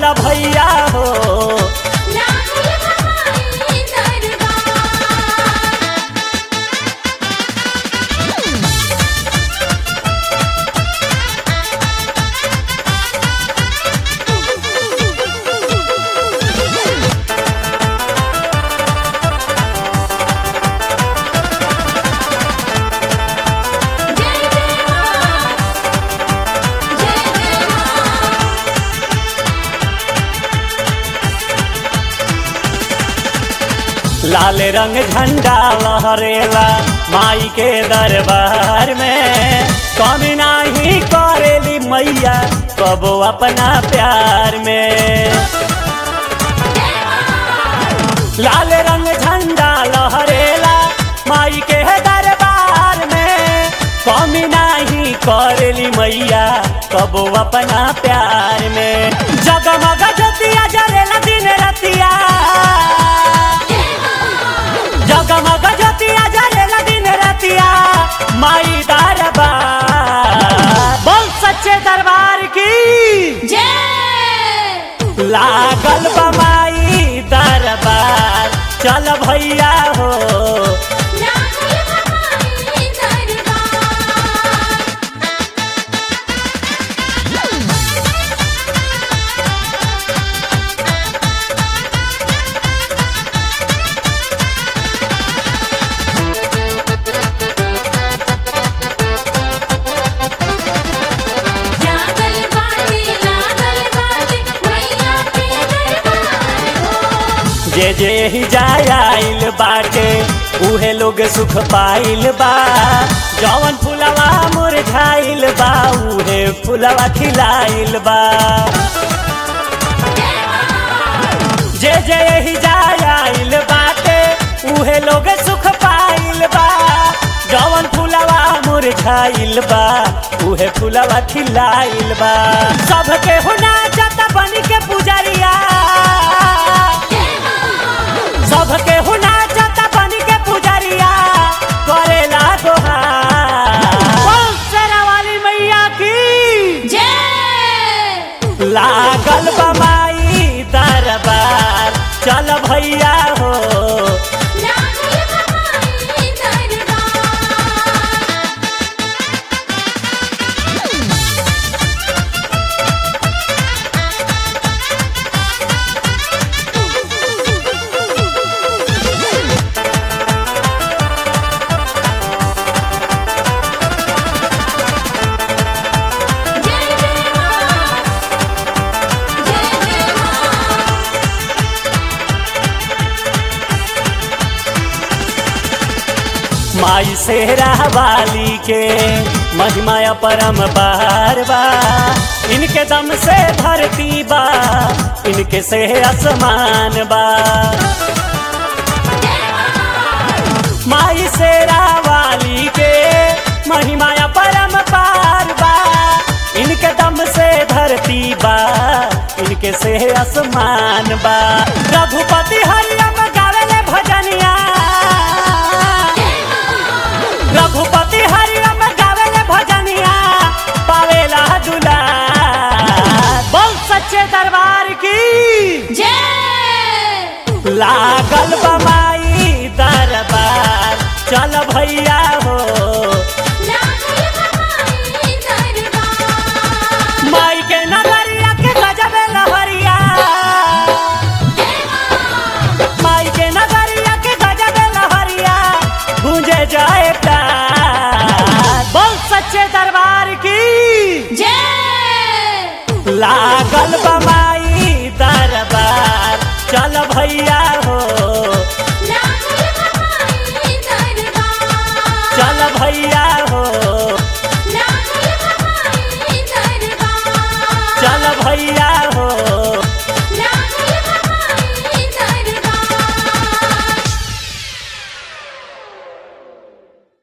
चल भैया हो लागल बमाई दरबार जय जय मां जय जय मां लाल रंग झंडा लहरेला माई के दरबार में कमी नाही करेली मैया कबो अपना प्यार में लाल रंग झंडा लहरेला माई के दरबार में कमी नाही करेली मैया कबो अपना प्यार में जगमग ज्योतिया जलेला दिन रतिया जगमग ज्योतिया जलेला दिन रतिया माई दरबार बोल सच्चे दरबार की जय लागल बमाई दरबार चल भैया हो लागल बमाई दरबार जागल बाटे लागल बाटे मैया के दरबार हो जे जे ही जाय आइल बाटे उहे लोग सुख पाइल बा जवन फुलवा मुरझाइल बा उहे फुलवा खिलाइल बा जे जे ही जाय आइल बाटे उहे लोग सुख पाइल बा जवन फुलवा मुरझाइल बा उहे फुलवा खिलाइल बा सबके हुना जता बन के पुजरिया सबके हुना जता बन के पुजरिया करेला दोहार बोल शेरा वाली मैया की जय लागल बमाई दरबार चल भैया हो लागल बमाई दरबार जय जय मां जय जय मां माई सेहरा वाली के महिमा परम बार बा इनके दम से धरती बा इनके से आसमान बा माई सेरा वाली के महिमा परम पार बा इनके दम से धरती बा इनके से आसमान बा रघुपति हरियम गावेले भजनिया रघुपति हरियम गावेले भजनिया पावेला दुला बोल सच्चे दरबार की जय लागल बमाई दरबार चल भैया